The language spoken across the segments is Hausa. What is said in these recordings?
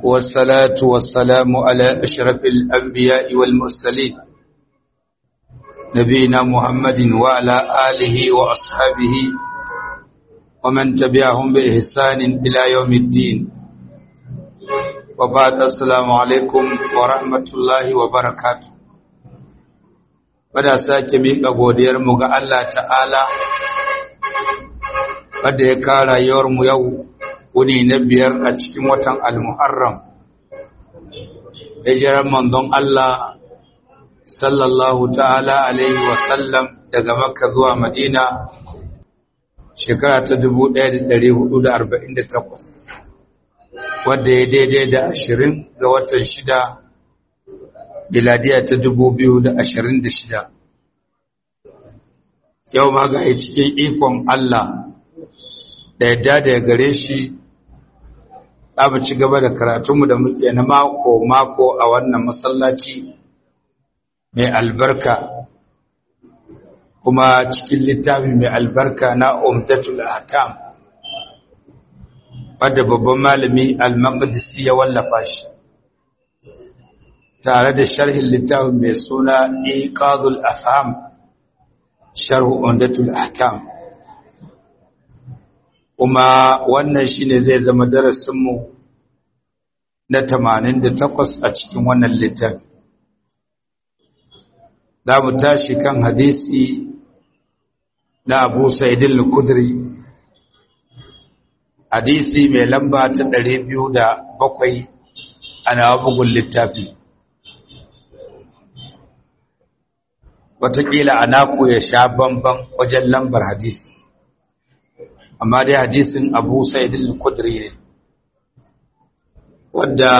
والصلاة والسلام على أشرف الأنبياء والمرسلين نبينا محمد وعلى آله وأصحابه ومن تبعهم بإحسان إلى يوم الدين وبعد السلام عليكم ورحمة الله وبركاته Bada sake miƙa godiyarmu ga Allah ta'ala wadda ya kara yawarmu yau wuni na biyar a cikin watan al-muharram hijirar manzon Allah sallallahu ta'ala alaihi wasallam daga makka zuwa madina shekara ta 1448 wadda ya daidai da ashirin ga watan shida biladiya ta 2026 yau ma ga cikin ikon Allah da yadda da ya gare shi mu ci gaba da karatunmu da muke na mako-mako a wannan masallaci mai albarka kuma cikin littafi mai albarka na umdatul ahkam wadda babban malami al-maqdisi ya wallafa shi tare da sharhin littafin mai suna iqadul afham sharh umdatul ahkam kuma wannan shine zai zama darasinmu na 88 a cikin wannan littafi za mu tashi kan hadisi na abu sa'idin al-kudri hadisi mai lamba ta 207 ana bugun littafi watakila a naku ya sha bamban wajen lambar hadisi amma dai hadisin abu sa'idin al-kudri ne wadda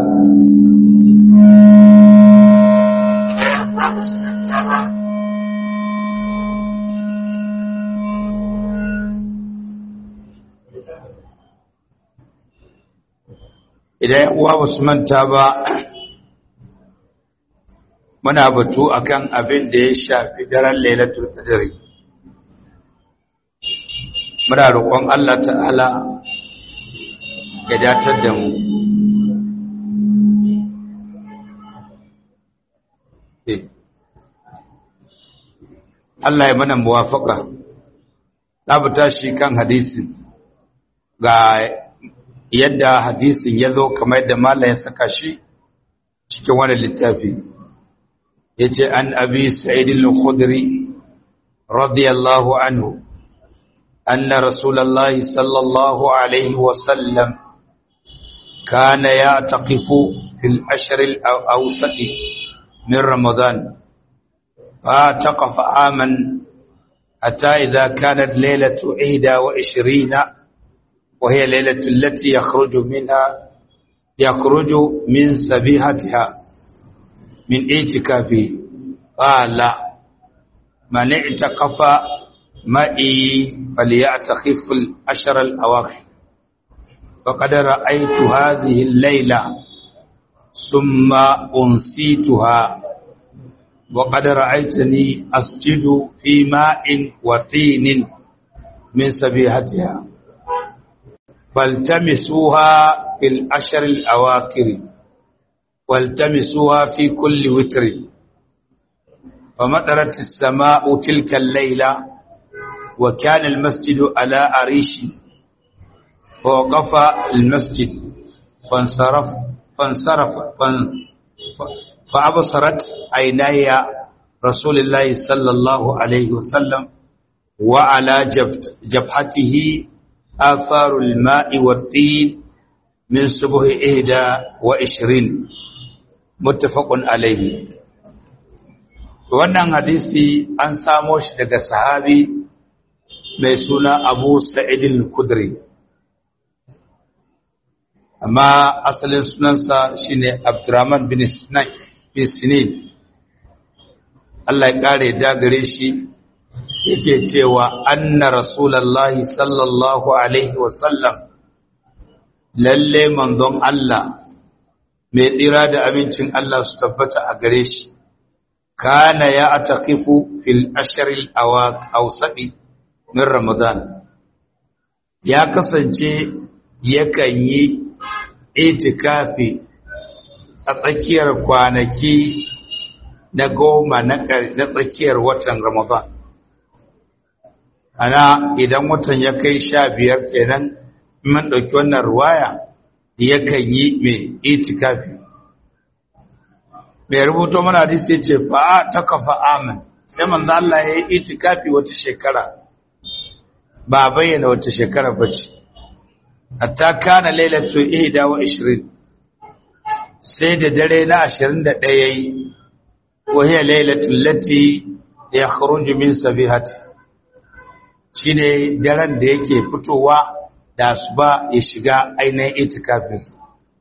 idan uwa ba su manta ba muna batu akan abin da ya shafi daren lailatul qadri muna roƙon Allah ta'ala ya datar da mu Allah ya mana muwafaka za mu tashi kan hadisin ga yadda hadisin ya zo kamar yadda malam ya saka shi cikin wani littafi ya ce an abi sa'idin al-khudri radiyallahu anhu anna rasulallahi sallallahu alaihi wasallam kana ya taƙifu fil ashirin ausadi min ramadan fa taqafa aman hatta idza kanat lailatu 21 وهي ليلة التي يخرج منها يخرج من سبيحتها من اعتكافه قال من اعتكف معي فليعتكف العشر الأواخر فقد رأيت هذه الليلة ثم أنسيتها وقد رأيتني أسجد في ماء وطين من سبيحتها فالتمسوها في الأشر الأواخر والتمسوها في كل وتر فمطرت السماء تلك الليلة وكان المسجد على أريش فوقف المسجد فانصرف فانصرف فأبصرت عيناي رسول الله صلى الله عليه وسلم وعلى جبهته آثار الماء والطين من صبح إهدى وعشرين متفق عليه wannan hadisi an samo shi daga sahabi mai suna abu sa'idin kudri amma asalin sunansa shine abdurrahman bin sinin Allah ya kare dagare shi yake cewa anna rasulallahi sallallahu alaihi wasallam lalle manzon Allah mai tsira da amincin Allah su tabbata a gare shi kana ya ataqifu fil ashril awsadi min ramadan ya kasance yakan yi itikafi a tsakiyar kwanaki na goma na tsakiyar watan ramadan ana idan watan ya kai sha biyar kenan man ɗauki wannan ruwaya yakan yi mai itikafi mai rubuto mana hadisi ya ce fa'a ta kafa amin sai manzo Allah ya yi itikafi wata shekara ba bayyana wata shekara ba ce hatta kana lailatu ihda wa 20 sai da dare na 21 yayi wa hiya lailatul lati yakhruju min sabihati shine daren da yake fitowa da asuba ya shiga ainihin itikafin sa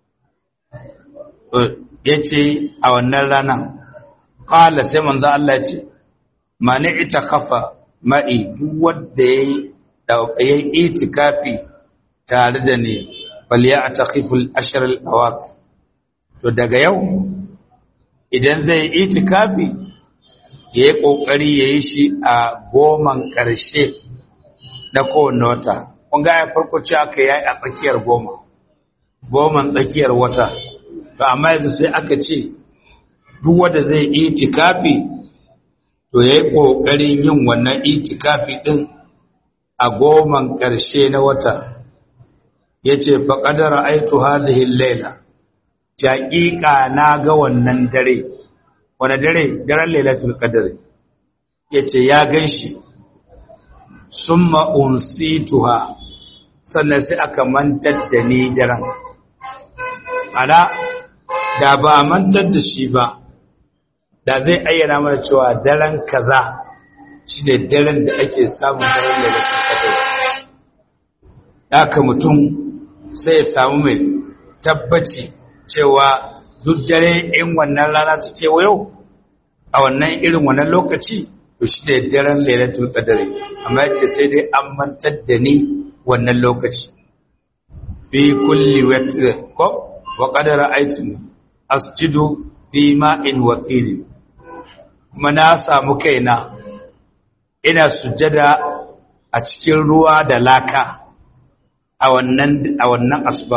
yace a wannan ranan qala sai manzo Allah ce mani itakafa ma'i duk wanda yayi itikafi tare da ni baliya a taƙiful ashirar awak to daga yau idan zai itikafi ya yi ƙoƙari ya yi shi a goman ƙarshe na kowane wata ƙunga ya farko ce aka yi a tsakiyar goma goman tsakiyar wata to amma yanzu sai aka ce duk wanda zai itikafi to ya yi ƙoƙarin yin wannan itikafi ɗin a goman ƙarshe na wata ya ce faƙadar aitu hadihin laila jaƙiƙa na ga wannan dare wani dare daren lailatul qadr ya ce ya gan shi sun ma'unsituha sannan sai aka mantar da ni daren ana da ba a mantar da shi ba da zai ayyana mana cewa daren kaza shi ne daren da ake samun daren lailatul qadr haka mutum sai ya samu mai tabbaci cewa duk dare in wannan rana ta kewayo a wannan irin wannan lokaci to shi ne daren lailatul qadari amma yace sai dai an mantar da ni wannan lokaci fi kulli witr ko wa qad ra'aytu asjudu fi ma'in waqil kuma na samu kaina ina sujjada a cikin ruwa da laka a wannan a wannan asuba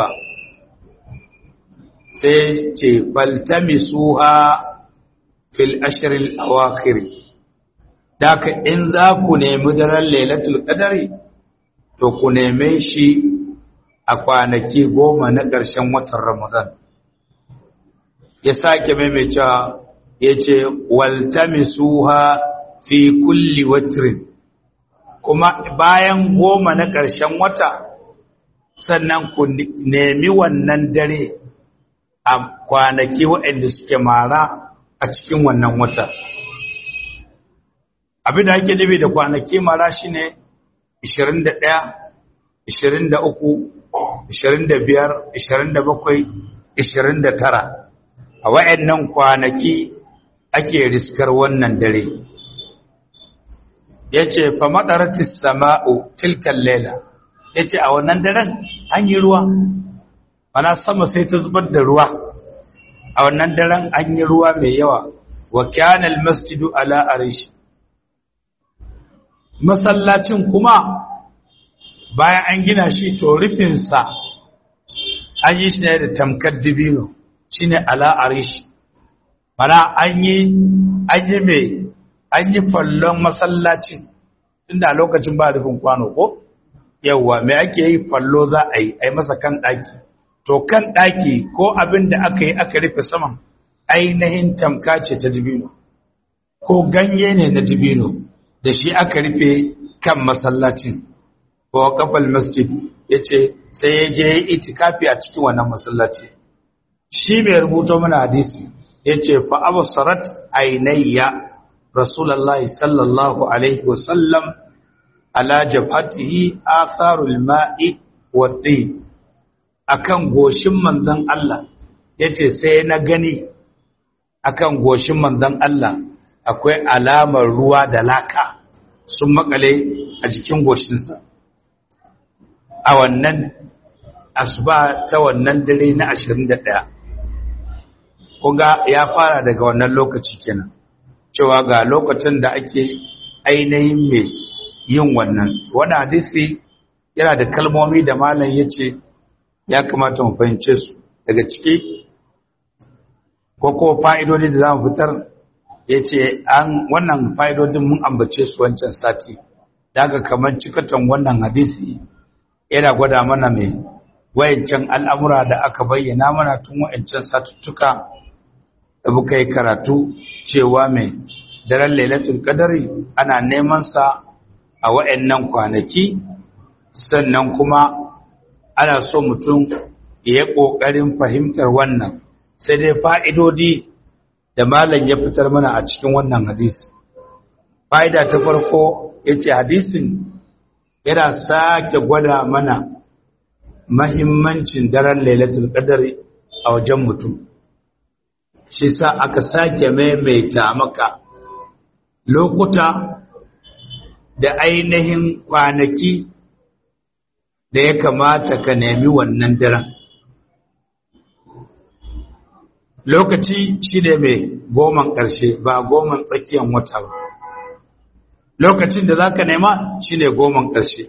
sai ce faltamisuha fil ashril awakhir daka in za ku nemi daren lailatul qadari to ku neme shi a kwanaki goma na ƙarshen watan ramadan ya sake maimaita ya ce waltamisuha fi kulli watrin kuma bayan goma na ƙarshen wata sannan ku nemi wannan dare a kwanaki waɗanda suke mara a cikin wannan wata abin da ake nufi da kwanaki mara shine 21 23 25 27 29 a waɗannan kwanaki ake riskar wannan dare yace fa madaratis sama'u tilkal layla yace a wannan daren an yi ruwa ana sama sai ta zubar da ruwa a wannan daren an yi ruwa mai yawa wa kana almasjidu ala arish masallacin kuma bayan an gina shi to rufin sa an yi shi ne da tamkar dibino shine ala arish mana an yi an yi mai an yi fallon masallacin inda lokacin ba rufin kwano ko yawa mai ake yi fallo za a yi a yi masa kan ɗaki to kan ɗaki ko abin da aka yi aka rufe saman ainihin tamka ce ta dibino ko ganye ne na dibino da shi aka rufe kan masallacin ko kafal masjid ya ce sai ya je itikafi a cikin wannan masallaci shi mai rubuto mana hadisi ya ce fa absarat ainayya rasulullahi sallallahu alaihi wasallam ala jabhatihi atharul ma'i wa tin akan goshin manzon Allah yace sai na gani akan goshin manzon Allah akwai alamar ruwa da laka sun makale a jikin goshinsa a wannan asuba ta wannan dare na 21 kunga ya fara daga wannan lokaci kenan cewa ga lokacin da ake ainihin mai yin wannan wannan hadisi yana da kalmomi da malam yace ya kamata mu fahimce su daga ciki ko ko fa'idodi da za mu fitar ya ce an wannan fa'idodin mun ambace su wancan sati daga kamar cikatan wannan hadisi yana gwada mana mai wayancan al'amura da aka bayyana mana tun wayancan satuttuka da muka yi karatu cewa mai daren lailatul qadari ana neman sa a wayannan kwanaki sannan kuma ana so mutum ya yi ƙoƙarin fahimtar wannan sai dai fa'idodi da malam ya fitar mana a cikin wannan hadisi fa'ida ta farko ya ce hadisin yana sake gwada mana mahimmancin daren lailatul qadari a wajen mutum shi sa aka sake maimaita maka lokuta da ainihin kwanaki da ya kamata ka nemi wannan daren lokaci shi ne mai goman ƙarshe ba goman tsakiyar wata ba lokacin da za ka nema shi ne goman ƙarshe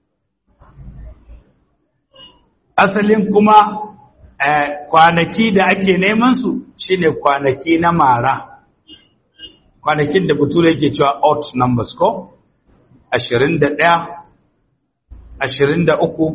asalin kuma kwanaki da ake neman su shine kwanaki na mara kwanakin da bature yake cewa out numbers ko 21 23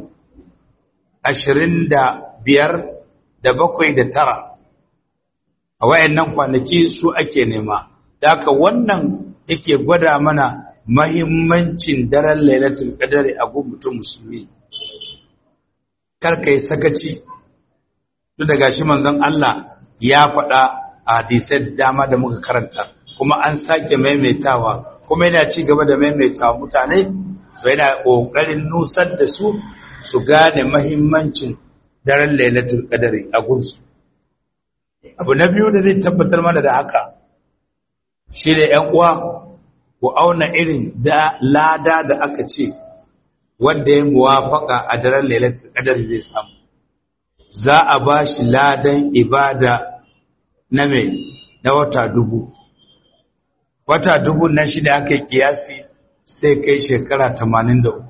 25 da bakwai da tara a wayannan kwanaki su ake nema da haka wannan yake gwada mana mahimmancin daren lailatul qadari a gun mutum musulmi karka yi sakaci duk da gashi manzon Allah ya faɗa a hadisai dama da muka karanta kuma an sake maimaitawa kuma yana ci gaba da maimaitawa mutane to yana ƙoƙarin nusar da su su gane mahimmancin daren lailatul qadari a gunsu abu na biyu da zai tabbatar mana da haka shi ne ‘yan uwa ku auna irin da lada da aka ce wanda ya muwafaka a daren lailatul qadar zai samu za a ba shi ladan ibada na mai na wata dubu wata dubu na shi da aka yi kiyasi sai kai shekara 83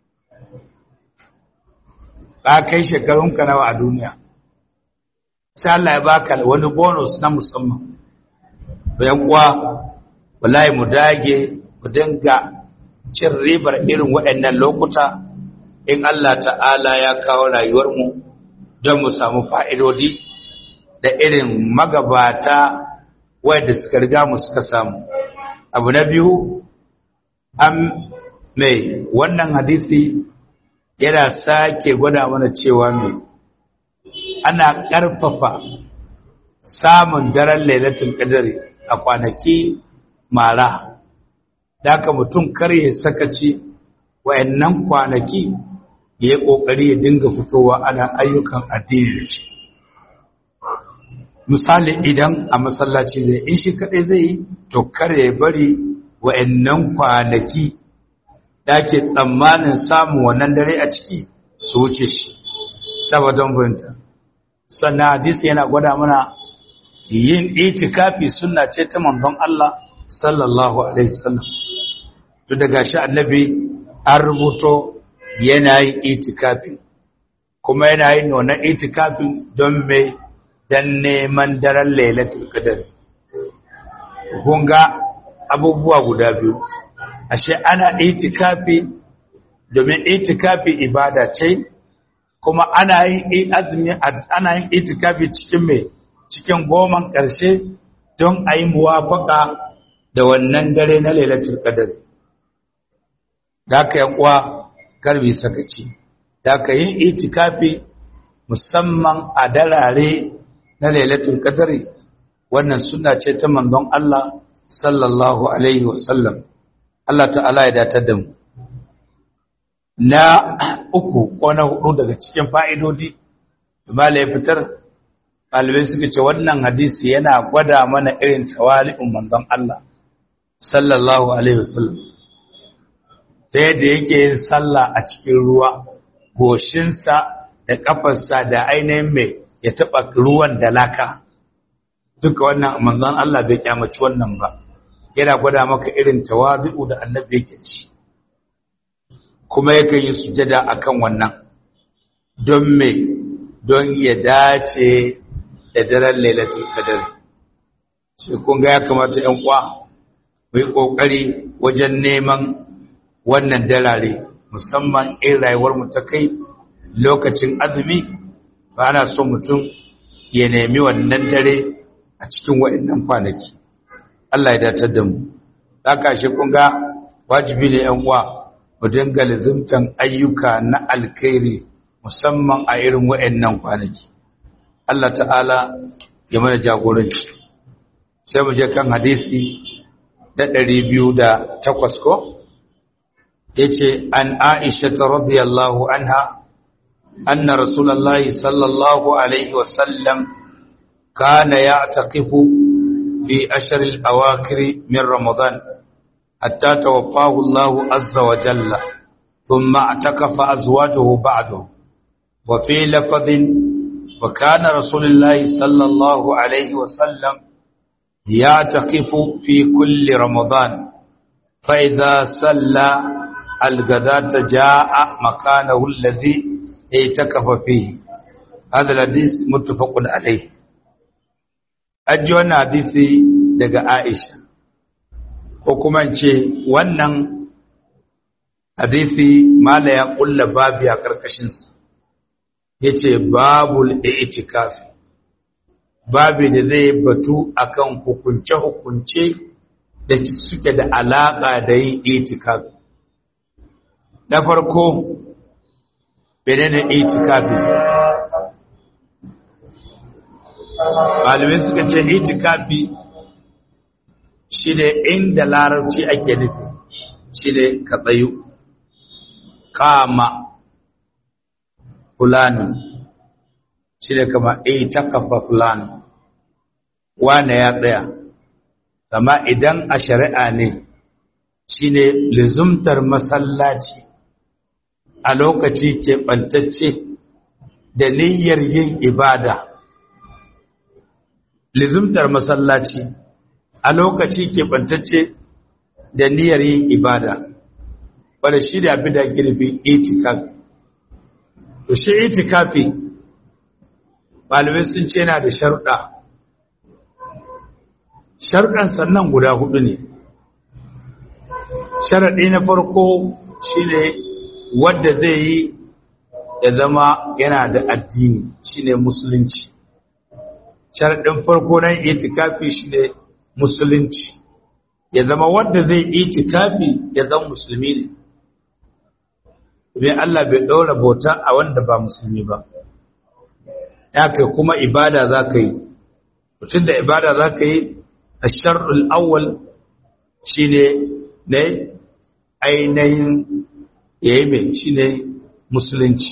ka kai shekarunka nawa a duniya sai Allah ya baka wani bonus na musamman bayan kuwa wallahi mu dage mu dinga cin ribar irin waɗannan lokuta in Allah ta'ala ya kawo rayuwarmu don mu samu fa'idodi da irin magabata wadda suka riga mu suka samu abu na biyu an mai wannan hadisi yana sake gwada mana cewa mai ana ƙarfafa samun daren lailatul qadari a kwanaki mara da haka mutum kar ya sakaci wayannan kwanaki ya yi ƙoƙari ya dinga fitowa ana ayyukan addini da shi misali idan a masallaci zai in shi kaɗai zai yi to kar ya bari wayannan kwanaki da ke tsammanin samun wannan dare a ciki su wuce shi tabbaton fahimta sannan hadisi yana gwada mana yin itikafi sunna ce ta manzon Allah sallallahu alaihi wasallam to daga shi annabi an rubuto yana yin itikafi kuma yana yin wannan itikafin don me dan neman daren lailatul qadr kun ga abubuwa guda biyu ashe ana itikafi domin itikafi ibada ce kuma ana yin azumi ana yin itikafi cikin me cikin goman ƙarshe don a yi muwafaka da wannan dare na lailatul qadr da aka yan uwa karbi sakaci da aka yin itikafi musamman a darare na lailatul qadr wannan sunna ce ta manzon Allah sallallahu alaihi wasallam Allah ta'ala ya datar da mu na uku ko na hudu daga cikin fa'idodi da ya fitar ɗalibai suka ce wannan hadisi yana gwada mana irin tawali'un manzon Allah sallallahu alaihi wasallam ta yadda yake yin sallah a cikin ruwa goshinsa da ƙafarsa da ainihin mai ya taɓa ruwan da laka duka wannan manzon Allah bai kyamaci wannan ba yana gwada maka irin tawazi'u da annabi yake da shi kuma yakan yi sujada akan wannan don me don ya dace da daren lailatul qadr sai kun ga ya kamata ƴan uwa mu yi kokari wajen neman wannan dalare musamman in rayuwar mu ta kai lokacin azumi ba ana so mutum ya nemi wannan dare a cikin wa'annan kwanaki Allah ya datar da mu haka shi kun ga wajibi ne ƴan uwa mu dinga lazimtan ayyuka na alkhairi musamman a irin wa'annan kwanaki Allah ta'ala ya mana jagoranci sai mu je kan hadisi da 208 ko yace an Aisha radhiyallahu anha anna rasulullahi sallallahu alaihi wasallam kana ya'taqifu fi ashr al-awakhir min ramadan hatta tawaffahu Allah azza wa jalla thumma atakafa azwajuhu ba'dahu wa fi lafadhin wa kana rasulullahi sallallahu alaihi wasallam يعتقف في كل رمضان فإذا صلى الغداة جاء مكانه الذي اعتكف فيه هذا الحديث متفق عليه أجوانا حديثي daga Aisha ko kuma ce wannan hadisi mala ya kulla babi a karkashin sa yace babul i'tikafi babi da zai batu akan hukunce-hukunce da suke da alaƙa da yin itikafi. Da farko, bene da itikafi. Malamai suka ce itikafi shi ne inda larabci ake nufi, shi ne ka tsayu, kama, fulani. shi ne kama ita kafa fulani wane ya tsaya kama idan a shari'a ne shi ne lizumtar masallaci a lokaci keɓantacce da niyyar yin ibada lizumtar masallaci a lokaci keɓantacce da niyyar yin ibada wadda shi da abin da ake nufi itikafi to shi itikafi malamai sun ce yana da sharuɗa sharuɗan sannan guda hudu ne sharaɗi na farko shine wadda zai yi ya zama yana da addini shine musulunci sharaɗin farko na itikafi shine musulunci ya zama wadda zai itikafi ya zama musulmi ne domin Allah bai ɗaura bauta a wanda ba musulmi ba yaka kuma ibada za ka yi mutum da ibada za ka yi a shar'ul awwal shi ne na ainihin yayi mai shi ne musulunci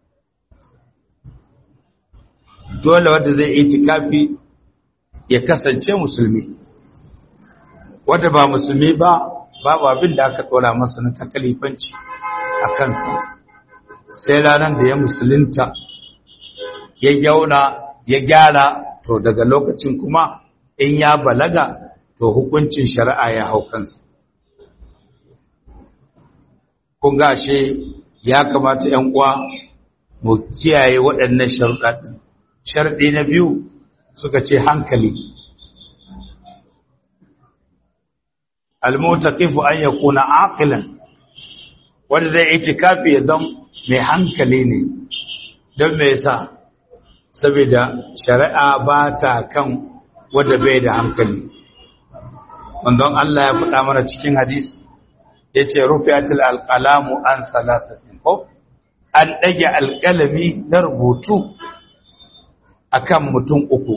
dole wanda zai itikafi ya kasance musulmi wanda ba musulmi ba babu abin da aka tsora masa na takalifanci a kansa sai ranar da ya musulunta ya yauna ya gyara to daga lokacin kuma in ya balaga to hukuncin shari'a ya hau kansa kun gashe ya kamata ‘yan uwa mu kiyaye waɗannan sharuɗa ɗin sharɗi na biyu suka ce hankali almutaqifu an yakuna aqilan wanda zai itikafi ya zama mai hankali ne don me yasa saboda shari'a ba ta kan wanda bai da hankali wandon Allah ya faɗa mana cikin hadisi yace rufi'atul alqalamu an salatatin ko an dage alƙalami na rubutu akan mutum uku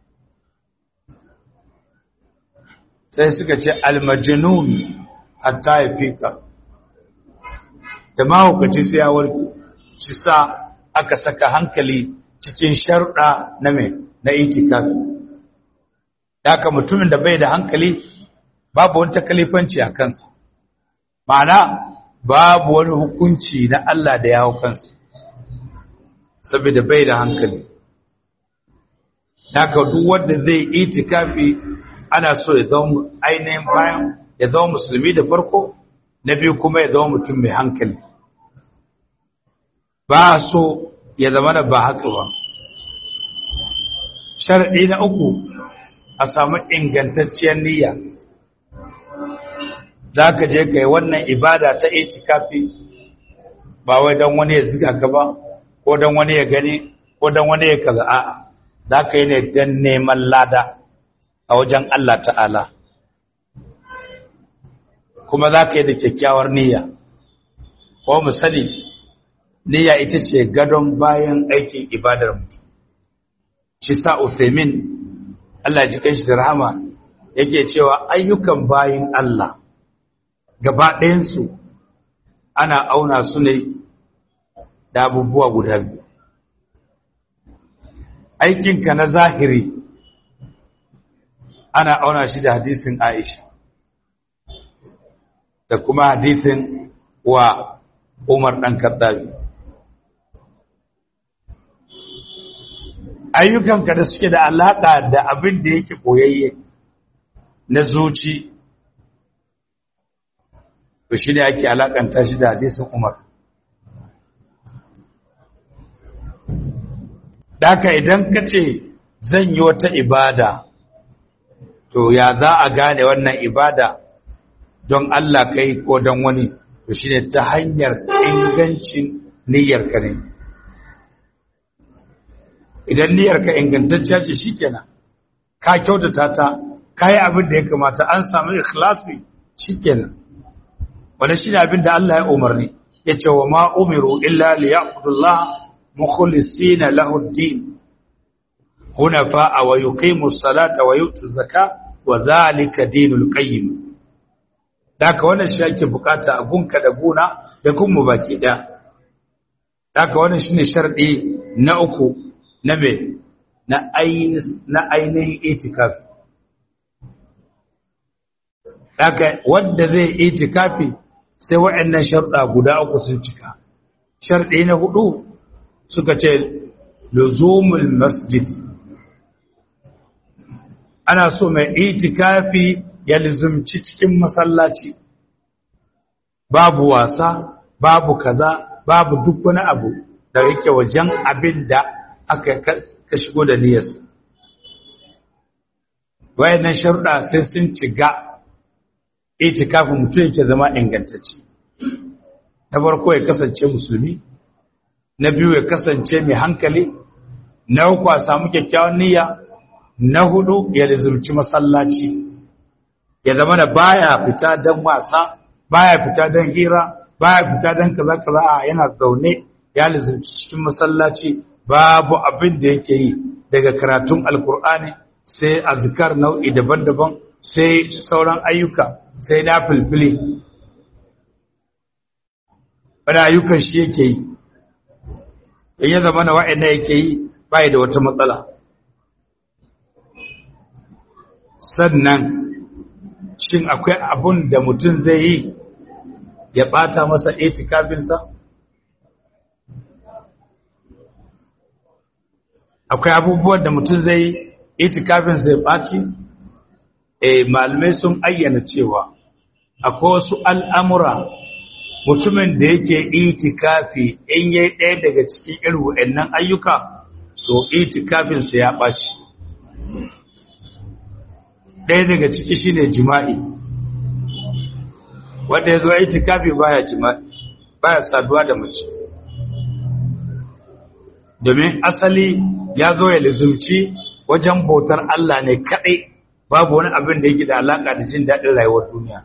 sai suka ce almajnun hatta ya fika da mahaukaci sai ya warke shi sa aka saka hankali cikin sharuɗa na mai na itikafi haka mutumin da bai da hankali babu wani takalifanci a kansa ma'ana babu wani hukunci na Allah da ya hau kansa saboda bai da hankali haka duk wanda zai itikafi ana so ya zama ainihin bayan ya zama musulmi da farko na biyu kuma ya zama mutum mai hankali ba so ya zama da ba haka ba sharadi na uku a samu ingantacciyar niyya za ka je ka yi wannan ibada ta itikafi ba wai don wani ya ziga ka ba ko don wani ya gani ko don wani ya kaza a'a za ka yi ne don neman lada a wajen Allah ta'ala kuma za ka yi da kyakkyawar niyya ko misali niyya ita ce gadon bayan aikin ibadar mutum shi sa Uthaymin Allah ji kai shi da rahama yake cewa ayyukan bayin Allah gaba ɗayansu ana auna su ne da abubuwa guda biyu aikinka na zahiri ana auna shi da hadisin Aisha da kuma hadisin wa Umar ɗan Kaddabi ayyukanka da suke da alaƙa da abin da yake ɓoyayye na zuci to shi ne ake alaƙanta shi da hadisin Umar Daka idan ka ce zan yi wata ibada, to ya za a gane wannan ibada don Allah kai ko don wani, to shi ne ta hanyar ingancin niyyarka ne. Idan niyyarka ingantacciya ce shi kenan, ka kyautata ta, ka yi abin da ya kamata an samu ikhlasi shi kenan. Wani shi ne abin da Allah ya umarni, ya ce wa ma umiru illa liya'budullah مخلصين له الدين حنفاء ويقيموا الصلاة ويؤتوا الزكاة وذلك دين القيم daka wannan shi ake bukata a gunka da guna da gunmu baki ɗaya daka wannan shine sharɗi na uku na me na ainihin itikafi daka wanda zai itikafi sai waɗannan sharɗa guda uku sun cika sharɗi na hudu suka ce luzumul masjid ana so mai itikafi ya luzumci cikin masallaci babu wasa babu kaza babu duk wani abu da yake wajen abin da aka ka shigo da niyyarsa wayannan sharuɗa sai sun ciga itikafin mutum yake zama ingantacce na farko ya kasance musulmi na biyu ya kasance mai hankali na uku a samu kyakkyawan niyya na hudu ya lizurci masallaci ya zama da baya fita don wasa baya fita don hira baya fita don kaza kaza a yana zaune ya lizurci cikin masallaci babu abin da yake yi daga karatun alkur'ani sai azkar nau'i daban-daban sai sauran ayyuka sai na filfili wani ayyukan shi yake yi in ya zama na wa'ina yake yi bai da wata matsala sannan shin akwai abun da mutum zai yi ya bata masa itikafinsa akwai abubuwan da mutum zai yi itikafinsa ya ɓaci e malamai sun ayyana cewa akwai wasu al'amura mutumin da yake itikafi in yi ɗaya daga cikin irin wa'annan ayyuka to itikafinsa ya ɓaci ɗaya daga ciki shine jima'i wanda ya zo itikafi baya jima'i baya saduwa da mace domin asali ya zo ya lizumci wajen bautar Allah ne kaɗai babu wani abin da yake da alaƙa da jin daɗin rayuwar duniya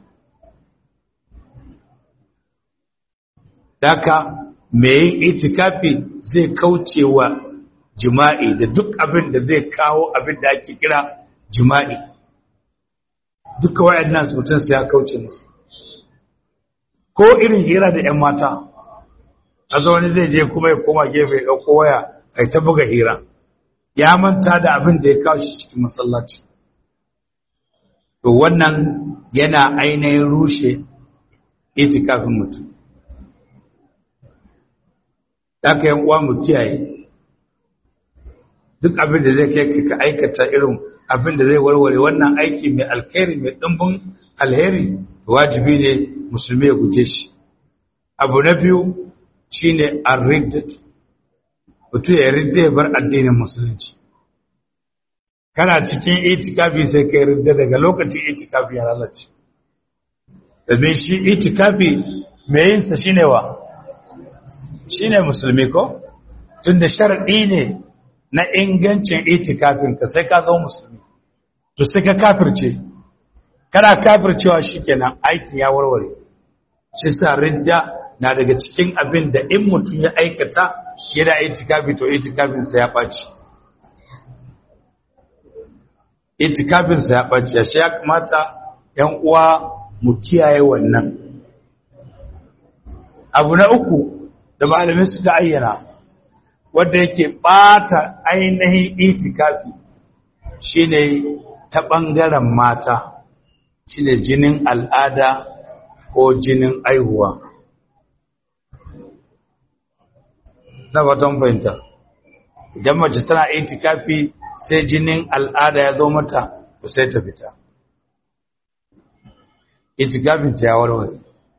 Daka mai yin itikafi zai kauce wa jima'i da duk abin da zai kawo abin da ake kira jima'i. Duka waɗannan mutum su ya kauce musu. Ko irin hira da ‘yan mata, a wani zai je kuma ya koma gefe ya ɗauko waya a ta buga hira. Ya manta da abin da ya kawo shi cikin masallaci. To wannan yana ainihin rushe itikafin mutum. aka yan uwa mu kiyaye duk abin da zai kai ka aikata irin abin da zai warware wannan aiki mai alkhairi mai dimbin alheri wajibi ne musulmi ya guje shi abu na biyu shine ar-ridda mutum ya ridda ya bar addinin musulunci kana cikin itikafi sai kai ridda daga lokacin itikafi ya lalace domin shi itikafi mai yinsa shine wa shine musulmi ko tunda sharadi ne na ingancin itikafin ka sai ka zama musulmi to sai ka kafirce kana kafircewa shikenan aikin ya warware shi sa ridda na daga cikin abin da in mutum ya aikata yana itikafi to itikafinsa ya ɓaci itikafinsa ya ɓaci shi ya kamata ‘yan uwa mu kiyaye wannan abu na uku da malamin suka ayyana wanda yake ɓata ainihin itikafi shine ta ɓangaren mata shine jinin al'ada ko jinin aihuwa na watan fahimta idan mace tana itikafi sai jinin al'ada ya zo mata to sai ta fita itikafin ta ya warware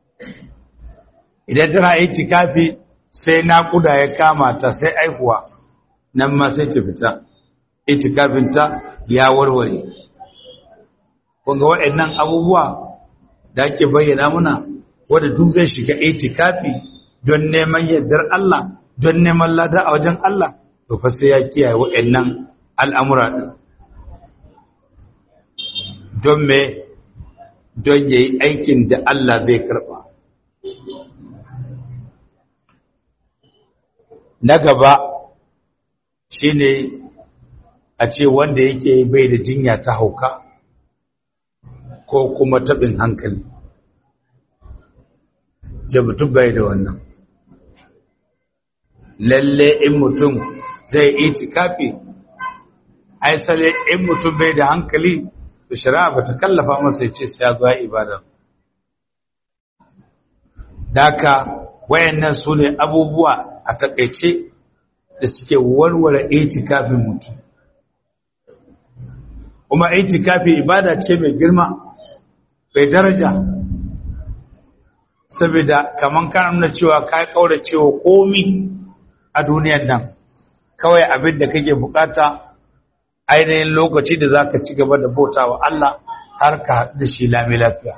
idan tana itikafi sai naƙuda ya kama ta sai aihuwa nan ma sai ta fita itikafin ta ya warware kunga waɗannan abubuwa da ake bayyana muna wanda duk zai shiga itikafi don neman yardar Allah don neman lada a wajen Allah to fa sai ya kiyaye waɗannan al'amura ɗin don me don ya yi aikin da Allah zai karɓa na gaba shine a ce wanda yake bai da jinya ta hauka ko kuma taɓin hankali ce mutum bai da wannan lalle in mutum zai itikafi ai sale in mutum bai da hankali to shari'a bata kallafa masa ya ce sai ya zo ibada daka wayannan su ne abubuwa a takaice da suke warware itikafin mutum kuma itikafi ibada ce mai girma mai daraja saboda kaman kana nuna cewa ka kaura cewa komi a duniyar nan kawai abin da kake bukata ainihin lokaci da za ka ci gaba da bauta wa Allah har ka haɗu da shi lami lafiya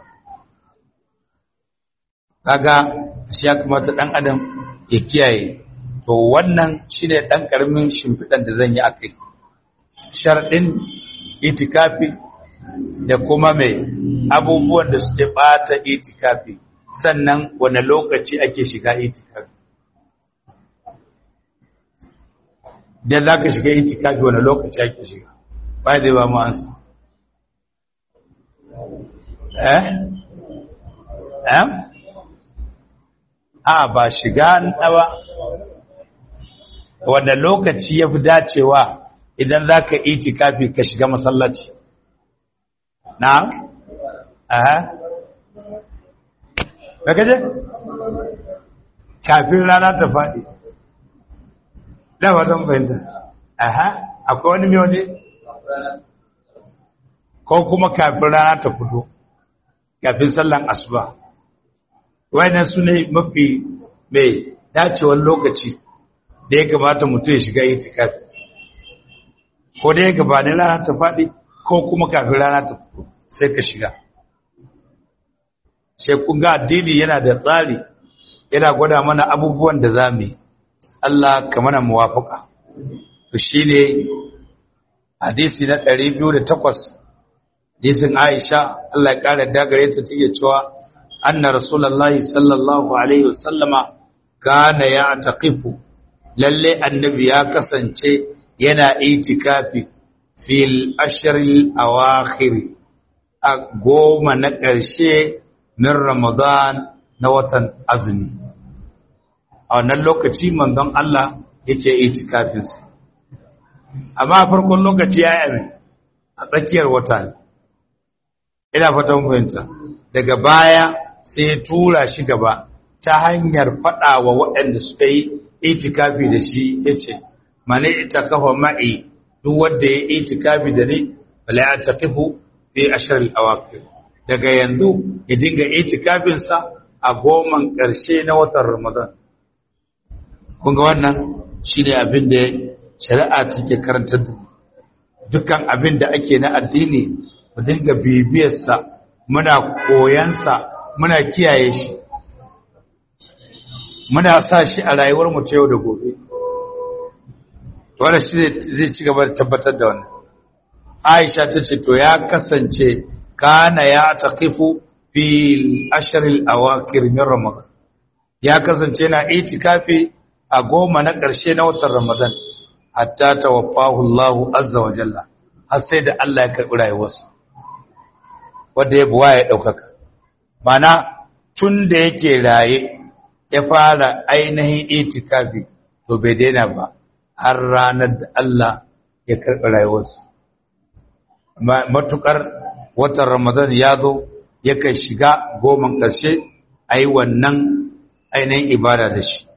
kaga shi ya kamata ɗan adam ya kiyaye to wannan shi ne ɗan ƙaramin shimfiɗan da zan yi a kai sharɗin itikafi da kuma mai abubuwan da suke ɓata itikafi sannan wane lokaci ake shiga itikafi da za ka shiga itikafi wani lokaci ake shiga ba zai ba mu ansu eh eh a ba shiga ba wanda lokaci ya fi dacewa idan za ka itikafi ka shiga masallaci na aha ba kaje kafin rana ta faɗi da wajen fahimta aha akwai wani mai wani ko kuma kafin rana ta fito kafin sallan asuba wayannan su ne mafi mai dacewar lokaci da ya kamata mutum ya shiga itikafi ko da ya gabanin rana ta faɗi ko kuma kafin rana ta fito sai ka shiga sai kun ga addini yana da tsari yana gwada mana abubuwan da za mu yi Allah ka mana muwafaka to shine hadisi na 208 hadisin Aisha Allah ya kare dagare ta take cewa anna rasulullahi sallallahu alaihi wasallama kana ya taqifu lalle annabi ya kasance yana itikafi fil ashril awakhir a goma na ƙarshe min Ramadan na watan azumi a wannan lokaci manzon Allah yake itikafinsa amma a farkon lokaci ya yi a tsakiyar wata ne ina fatan fahimta daga baya sai ya tura shi gaba ta hanyar faɗa wa waɗanda suka yi itikafi da shi ya ce mane ita kafa ma'i duk wanda ya itikafi da ni bala ya taqifu fi ashr al-awaqir daga yanzu ya dinga itikafinsa a goman ƙarshe na watan Ramadan kun ga wannan shine abin da shari'a take karantar da dukkan abin da ake na addini mu dinga bibiyarsa muna koyansa muna kiyaye shi muna sa shi a rayuwar mu ta yau da gobe wanda shi zai ci gaba da tabbatar da wannan Aisha ta ce to ya kasance kana ya taqifu fil ashril awakir min ramadan ya kasance yana itikafi a goma na ƙarshe na watan ramadan hatta tawaffahu Allah azza wa jalla har sai da Allah ya karɓi rayuwarsa wanda ya buwa ya ɗaukaka mana tun da yake raye ya fara ainihin itikafi to bai daina ba har ranar da Allah ya karɓi rayuwarsa matukar watan ramadan ya zo yakan shiga goman ƙarshe a yi wannan ainihin ibada da shi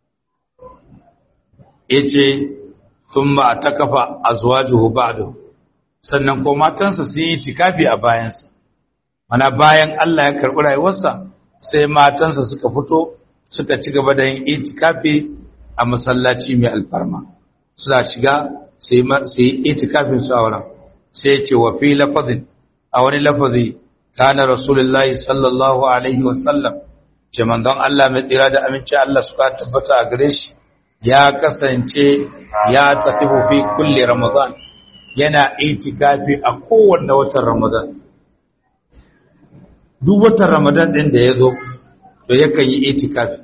ya ce sun ba a ta kafa a zuwa juhu ba'adu sannan ko matansa su yi tikafi a bayansa mana bayan Allah ya karɓi rayuwarsa sai matansa suka fito suka ci gaba da yin itikafi a masallaci mai alfarma suna shiga su yi itikafin su a wurin sai ce wa fi lafazin a wani lafazi kana rasulullahi sallallahu alaihi wasallam ce manzon Allah mai tsira da aminci Allah suka tabbata a gare shi ya kasance ya tafi fi kulli ramadan yana itikafi a kowanne watan ramadan duk watan ramadan din da ya zo to yakan yi itikafi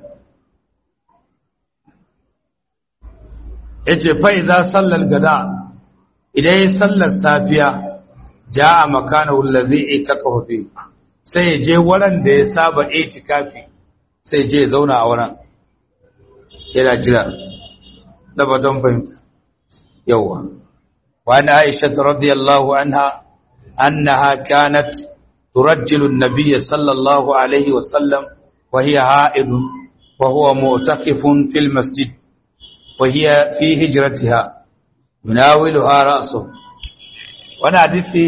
yace fa idza sallal gada idan ya sallar safiya ja'a makanahu allazi itakafa fi sai ya je wurin da ya saba itikafi sai je zauna a wurin yana jira da ba don fahimta yawa wa na aisha radiyallahu anha annaha kanat turajjilu an-nabiy sallallahu alaihi wa sallam wa hiya ha'id wa huwa mu'takifun fil masjid wa hiya fi hijratiha yunawiluha ra'suhu wani hadisi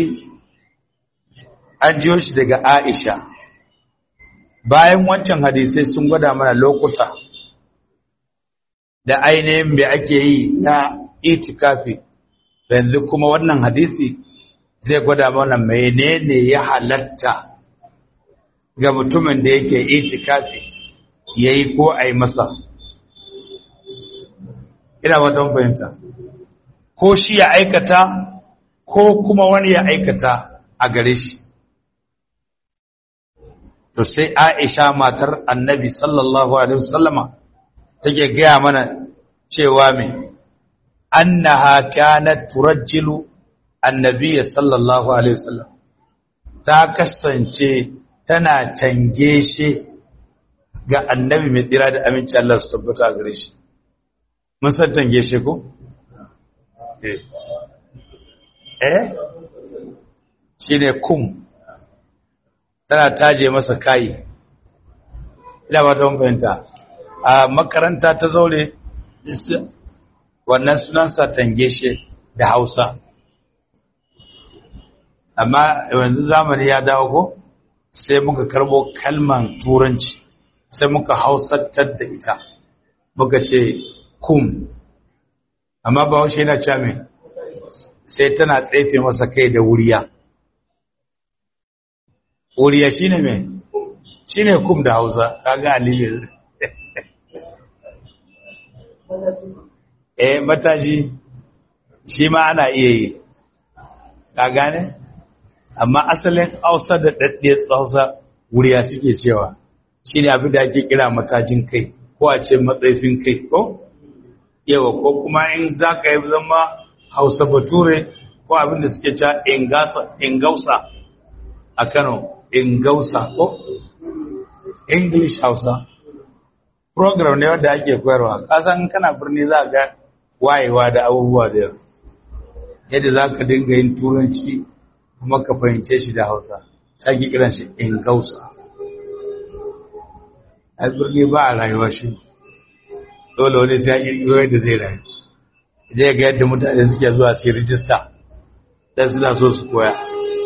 an jiyo shi daga Aisha bayan wancan hadisai sun gwada mana lokuta da ainihin me ake yi na itikafi yanzu kuma wannan hadisi zai gwada mana menene ya halatta ga mutumin da yake itikafi yayi ko a yi masa ina watan fahimta ko shi ya aikata ko kuma wani ya aikata a gare shi to sai Aisha matar Annabi sallallahu alaihi wasallama take gaya mana cewa me annaha kanat turajjilu annabi sallallahu alaihi wasallam ta kasance tana tange shi ga annabi mai tsira da aminci Allah su tabbata gare shi mun san tange shi ko eh eh shine kum tana taje masa kayi ina ba ta fahimta a makaranta ta zaure wannan sunansa tangeshe da hausa amma yanzu zamani ya dawo ko sai muka karbo kalman turanci sai muka hausantar da ita muka ce kum amma ba haushe yana cewa mai sai tana tsefe masa kai da wuriya wuriya shine mai shine kum da hausa kaga aliyu eh mataji shi ma ana iya yi ka gane amma asalin hausa da daddiyar hausa wuriya suke cewa shi ne abin da ake kira matajin kai ko a ce matsaifin kai ko yawa ko kuma in za ka yi zama hausa bature ko abin da suke cewa ingausa a kano ingausa ko english hausa program ne wanda ake koyarwa kasan kana birni za ga wayewa da abubuwa da yawa yadda za ka dinga yin turanci kuma ka fahimce shi da hausa sake kiran shi in gausa a birni ba a rayuwa shi dole wani sai ya kirkiro yadda zai rayu zai ga yadda mutane suke zuwa su yi rijista dan suna so su koya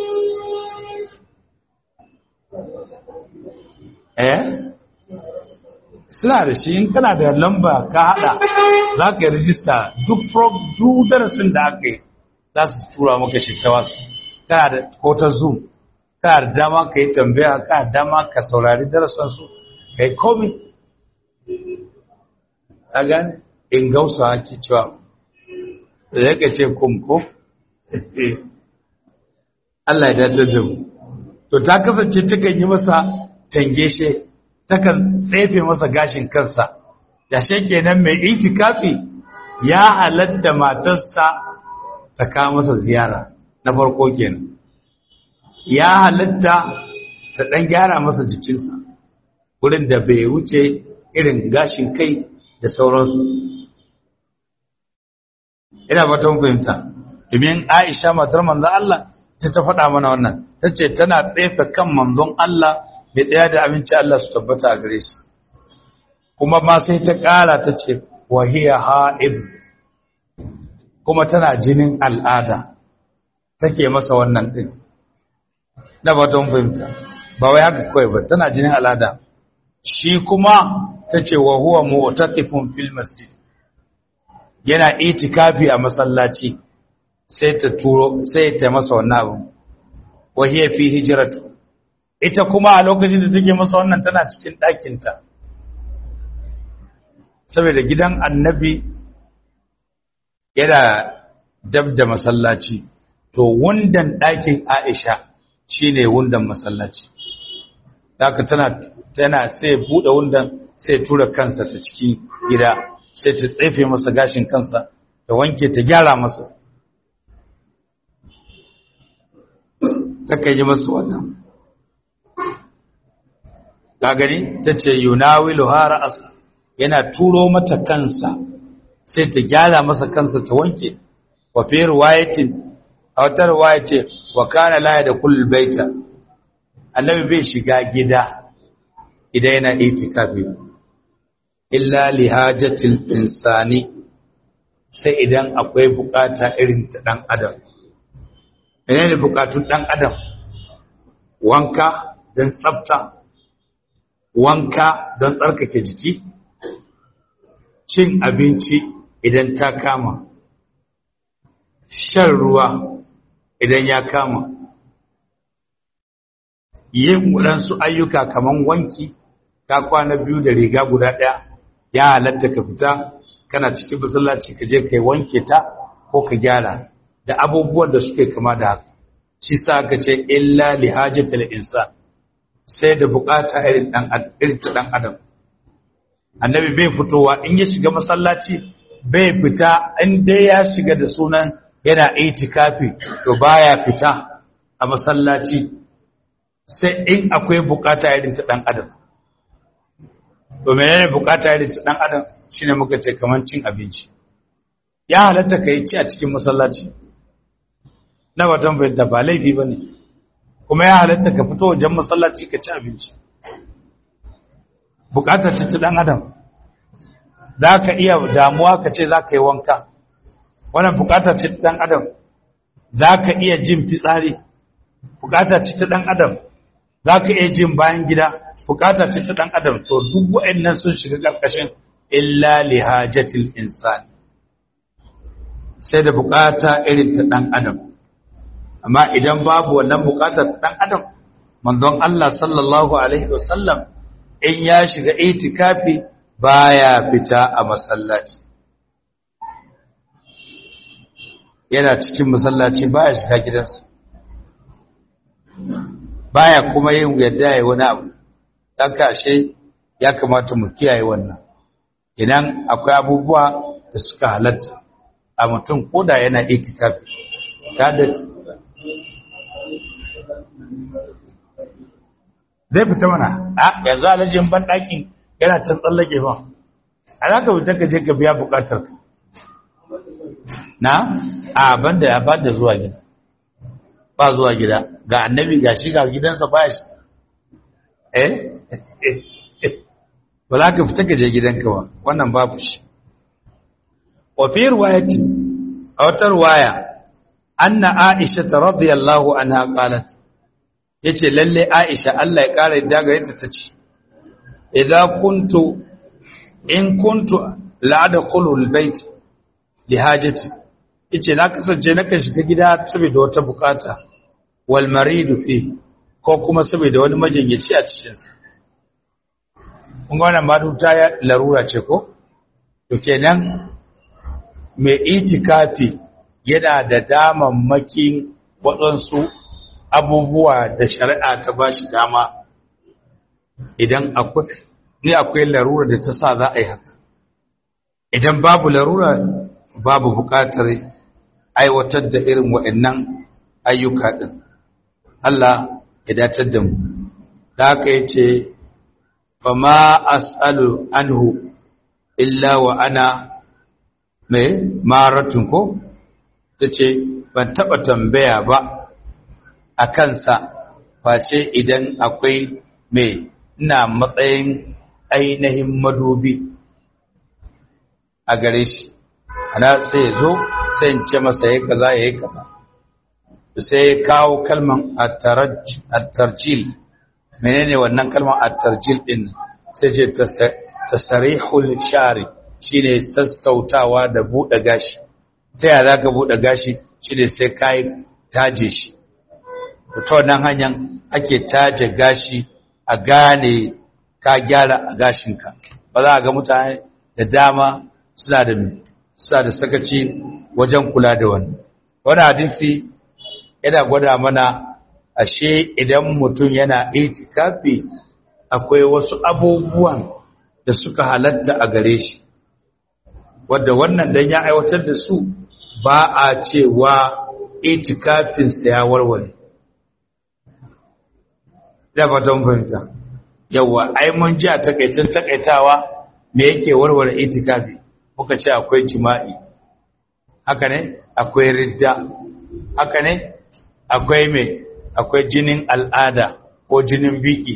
eh suna da shi in kana da lamba ka hada za ka yi rijista duk darasin da aka yi za su tura maka shi ta wasu kana da ko ta zoom kana da dama ka yi tambaya kana da dama ka saurari darasansu ka yi komi a gane in gausa ake cewa da ya ka ce kumko Allah ya datar da mu to ta kasance takan yi masa tangeshe takan tsefe masa gashin kansa yashe kenan mai itikafi ya halatta matarsa ta kawo masa ziyara na farko kenan ya halatta ta dan gyara masa jikinsa wurin da bai wuce irin gashin kai da sauransu ina fatan fahimta domin Aisha matar manzon Allah ta ta faɗa mana wannan tace tana tsefe kan manzon Allah mai ɗaya da aminci Allah su tabbata a gare shi kuma ma sai ta ƙara ta ce wahiya ha'id kuma tana jinin al'ada take masa wannan ɗin na batun fahimta ba wai haka kawai ba tana jinin al'ada shi kuma ta ce wa huwa mu'taqifun fil masjid yana itikafi a masallaci sai ta turo sai ta masa wannan abu wahiya fi hijratu ita kuma a lokacin da take masa wannan tana cikin ɗakinta saboda gidan annabi yana dab da masallaci to wundan ɗakin aisha shine wundan masallaci haka tana tana sai buɗe wundan sai tura kansa ta cikin gida sai ta tsefe masa gashin kansa ta wanke ta gyara masa ta kai yi masa wannan ka gani ta ce yunawilu hara asa yana turo mata kansa sai ta gyara masa kansa ta wanke wa fi riwayatin a wata riwaya ce wa kana la da kullul baita annabi bai shiga gida idan yana itikafi illa li hajatil insani sai idan akwai bukata irin ta dan adam menene bukatun dan adam wanka don tsafta wanka don tsarkake jiki cin abinci idan ta kama shan ruwa idan ya kama yin waɗansu ayyuka kamar wanki ka kwana biyu da riga guda ɗaya ya halatta ka fita kana cikin masallaci ka je kai wanke ta ko ka gyara da abubuwan da suke kama da haka shi sa aka ce illa li hajatil insan sai da bukata irin dan irin ta dan adam annabi bai fitowa in ya shiga masallaci bai fita in dai ya shiga da sunan yana itikafi to baya fita a masallaci sai in akwai bukata irin ta dan adam to menene bukata irin ta dan adam shine muka ce kaman cin abinci ya halatta kai ci a cikin masallaci na watan bai da ba laifi bane kuma ya halatta ka fito wajen masallaci ka ci abinci bukatar ce ta dan adam za ka iya damuwa ka ce za ka yi wanka wannan bukatar ce ta dan adam za ka iya jin fitsari bukatar ce ta dan adam za ka iya jin bayan gida bukatar ce ta dan adam to duk wa'annan sun shiga karkashin illa li hajatil insan sai da bukata irin ta dan adam amma idan babu wannan bukata ta dan adam manzon Allah sallallahu alaihi wasallam in ya shiga itikafi baya fita a masallaci yana cikin masallaci baya shiga gidansa baya kuma yin yadda yayi wani abu dan kashe ya kamata mu kiyaye wannan idan akwai abubuwa da suka halatta a mutum koda yana itikafi kada zai fita mana a yanzu alajin banɗakin yana can tsallake ba a za ka fita ka je ka biya buƙatar na a banda ya bada zuwa gida ba zuwa gida ga annabi ga shi ga gidansa ba shi eh ba za ka fita ka je gidanka ba wannan babu shi wa fi riwayati a wata riwaya anna aisha radiyallahu anha qalat yace lalle Aisha Allah ya kare da gare ta tace idza kuntu in kuntu la adkhulu albayt li hajati yace na kasance na kan shiga gida saboda wata bukata wal maridu fi ko kuma saboda wani majinyaci a cikin sa kun ga wannan maduta ya larura ce ko to kenan mai itikafi yana da damammakin waɗansu abubuwa da shari'a ta ba shi dama idan akwai ni akwai larura da ta sa za a yi haka idan babu larura babu buƙatar aiwatar da irin waɗannan ayyuka ɗin Allah ya datar da mu da haka ya ce fa ma as'alu anhu illa wa ana mai maratun ko ta ce ban taɓa tambaya ba a kansa face idan akwai mai ina matsayin ainihin madubi a gare shi ana sai ya zo sai in ce masa ya kaza ya yi kaza sai ya kawo kalman attarjil menene wannan kalman attarjil din sai ce tasarihul shari shine sassautawa da buɗe gashi ta yaya zaka buɗe gashi shine sai kai taje shi ta wannan hanyar ake taje gashi a gane ka gyara a gashinka ba za a ga mutane da dama suna da suna da sakaci wajen kula da wani wani hadisi yana gwada mana ashe idan mutum yana itikafi akwai wasu abubuwan da suka halatta a gare shi wadda wannan dan ya aiwatar da su ba a cewa itikafinsa ya warware da fatan fahimta yawa ai mun ji a takaicin takaitawa me yake warware itikafi muka ce akwai jima'i haka ne akwai ridda haka ne akwai me akwai jinin al'ada ko jinin biki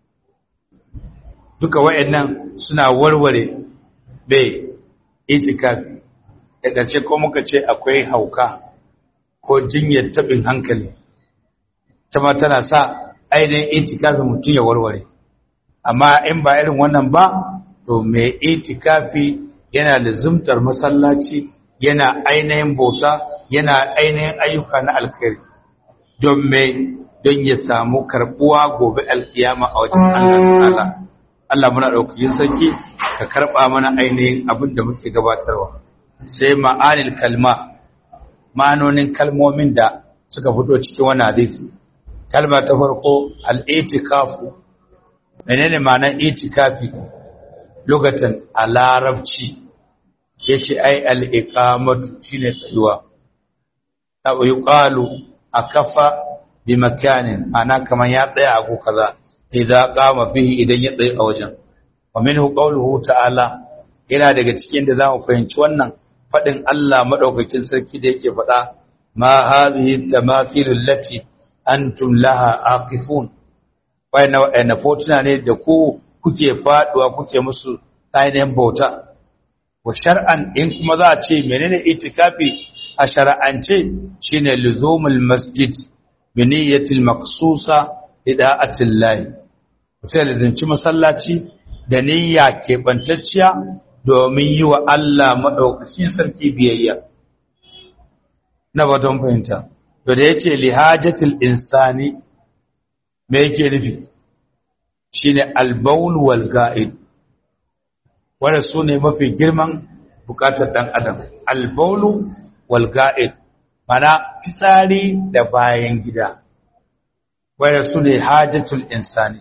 duka wayannan suna warware bai itikafi da ƙarshe ko muka ce akwai hauka ko jinyar tabin hankali ta ma tana sa ainihin itikafi mutum ya warware amma in ba irin wannan ba to mai itikafi yana lizumtar masallaci yana ainihin bauta yana ainihin ayyuka na alkhairi don mai don ya samu karbuwa gobe alkiyama a wajen Allah ta'ala Allah muna ɗaukakin sarki ka karɓa mana ainihin abin da muke gabatarwa sai ma'anil kalma ma'anonin kalmomin da suka fito cikin wani hadisi kalma ta farko al'itikafu menene ma'anar itikafi lokacin a larabci ya ce ai al'iƙamatu shi ne tsayuwa ta yi ƙalu a kafa bi makanin ana kamar ya tsaya a kaza idan ƙama fihi idan ya tsaye a wajen wa min qawluhu ta'ala yana daga cikin da zamu fahimci wannan fadin Allah madaukakin sarki da yake faɗa ma hadhihi tamathil allati antum laha aqifun wayna wayna fotuna ne da ku kuke faduwa kuke musu ainihin bauta wa shar'an in kuma za a ce menene itikafi a shar'ance shine luzumul masjid bi niyyatil maqsusa ida'atil lahi sai da zinci masallaci da niyya keɓantacciya domin yi wa Allah maɗaukacin sarki biyayya na baton fahimta to da yake lihajatul insani me yake nufi shine albaul wal ga'id wanda su ne mafi girman bukatar ɗan adam albaulu wal ga'id mana fitsari da bayan gida wanda su ne hajjatul insani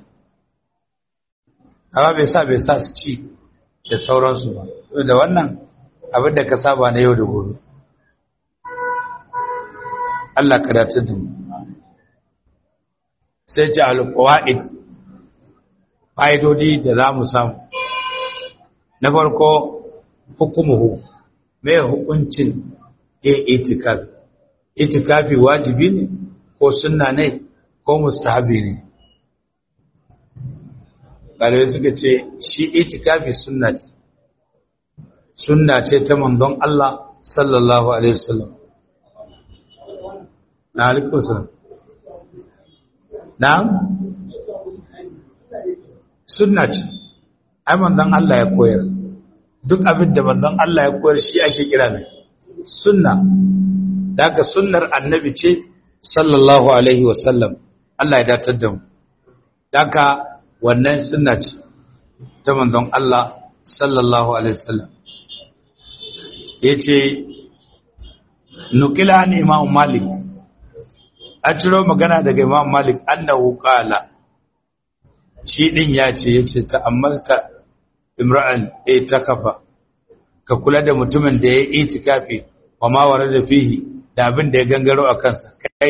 amma bai sa bai sa su ci da sauransu ba da wannan abin da ka saba na yau da gobe Allah ka dace da mu sai ji alƙawa'id fa'idodi da za mu samu na farko hukumuhu mai hukuncin ya itikafi itikafi wajibi ne ko sunna ne ko mustahabi ne ƙarai suka ce shi itikafi sunna ce sunna ce ta manzon Allah sallallahu alaihi wasallam na alikusa na sunna ce ai manzon Allah ya koyar duk abin da manzon Allah ya koyar shi ake kira mai sunna daga sunnar annabi ce sallallahu alaihi wasallam Allah ya datar da mu daga wannan sunna ce ta manzon Allah sallallahu alaihi wasallam yace nukila ne imam malik a ciro magana daga imam malik annahu qala shi din ya ce yace ta'ammalta imra'an e ta kafa ka kula da mutumin da ya yi itikafi wa ma da fihi da abin da ya gangaro a kansa kai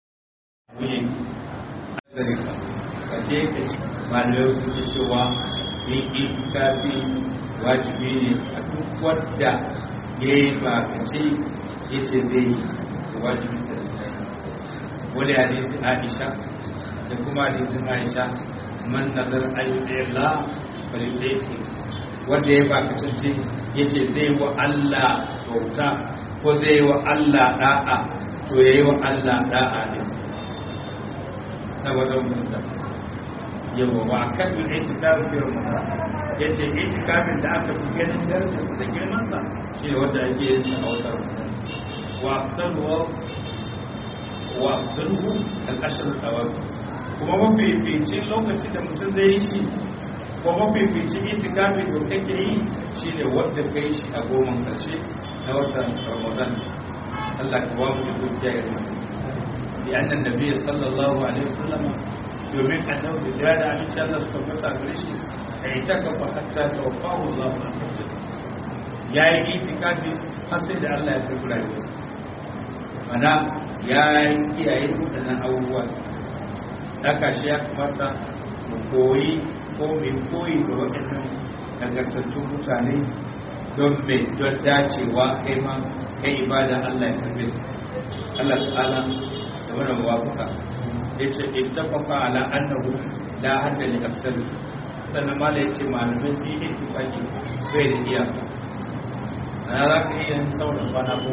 ka je ka ci malamai su ke cewa yin itikafi wajibi ne a duk wadda ya yi ba ka ce ya ce zai yi wajibi sa da sai wani hadisi aisha da kuma hadisin aisha man nazar ayyuka falidaifi wanda ya ba kasance ya ce zai wa Allah bauta ko zai wa Allah da'a to ya yi wa Allah da'a ne na wadda mutum yawa ba a kan yin itikafin biyar mutum ya ce itikafin da aka fi ganin darajarsa da girmansa shi ne wanda ake yin sa a wata mutum wa afsaluwa wa afsaluhu al-ashar tawafi kuma mafificin lokacin da mutum zai yi shi ko mafificin itikafi da kake yi shi ne wadda ka yi shi a goman karshe na watan ramadan Allah ka ba mu da dukiya ya zama bi annan nabi sallallahu alaihi wasallam domin annabi da da aminci Allah suka fata gare shi a yi taka fa hatta tawaffahu Allah ya yi itikafi har sai da Allah ya karbi rayuwarsa mana ya yi kiyaye waɗannan abubuwa haka shi ya kamata mu koyi ko mai koyi da waɗannan nagartattun mutane don mai don dacewa kai ma kai ibada Allah ya karbe su Allah ta'ala da wannan wafuka ya ce ittafaqa ala annahu la hadda li nafsihi sannan mala ya ce malamai su yi ittifaqi bai da iya na za ka iya yin sauran kwana ko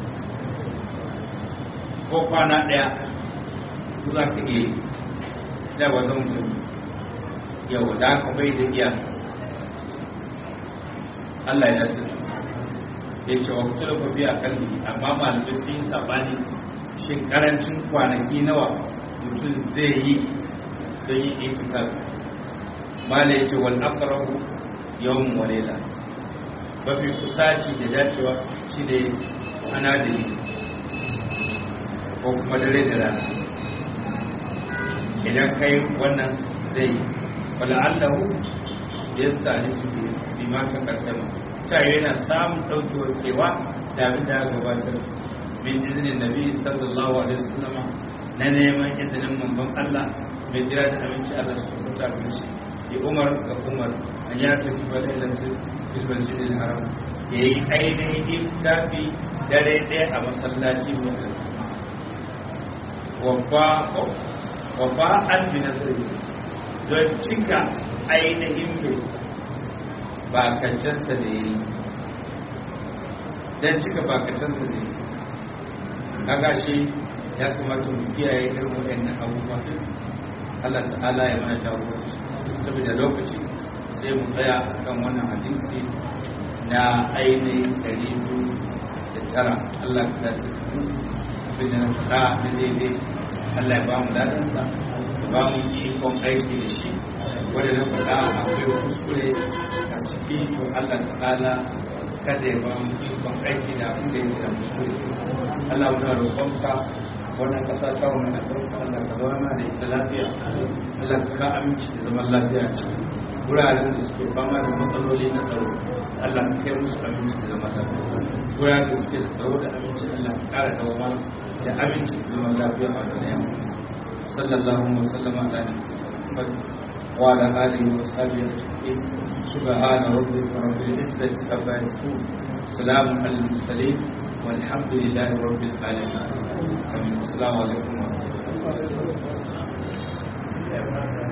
ko kwana ɗaya za ka iya yi da wajen mutum yau da aka bai da iya Allah ya dace ya ce wa kusa da biya kalli amma malamai sun yi sabani shin karancin kwanaki nawa mutum zai yi don yi itikal mala ya ce wal aqrabu yawm wa layla mafi kusaci da dacewa shi ne ana da yi ko kuma dare da rana idan kai wannan zai wala allahu ya sani su bi ma ta kaddama ta yana samun daukewar kewa da abin da gabatar min izinin nabi sallallahu alaihi wasallam na neman izinin manzon Allah mai jira da aminci Allah su kuta bin shi ya umar ga umar an ya tafi ba da ilancin filbar jirgin haram ya yi ainihin iftafi dare ɗaya a masallaci wanda wafa an bi nazari don cika ainihin mai bakancansa da ya yi don cika bakancansa da ya yi kaga shi ya kamata mu kiyaye irin waɗannan abubuwa Allah ta'ala ya mana jagoranci saboda lokaci sai mu tsaya kan wannan hadisi na ainihin ɗari biyu da tara Allah ka dace su abin da na faɗa na daidai Allah ya ba mu dadansa ya ba mu ikon aiki da shi wanda na faɗa akwai kuskure a ciki to Allah ta'ala kada ya ba mu ikon aiki da abin da yake da kuskure Allah muna roƙonka wannan ƙasa ta wani na ɗauka Allah ka zama da ita lafiya Allah ka ka aminci da zaman lafiya ce wuraren da suke fama da matsaloli na tsaro Allah ka kai musu aminci da zaman lafiya wuraren da suke da tsaro da aminci Allah ka ƙara dawama da aminci da zaman lafiya a da yamma sallallahu alaihi wa sallam ala Muhammad wa ala alihi wa sahbihi ajma'in subhana rabbika rabbil izzati amma yasifun salamun alal mursalin والحمد لله رب العالمين السلام عليكم ورحمة الله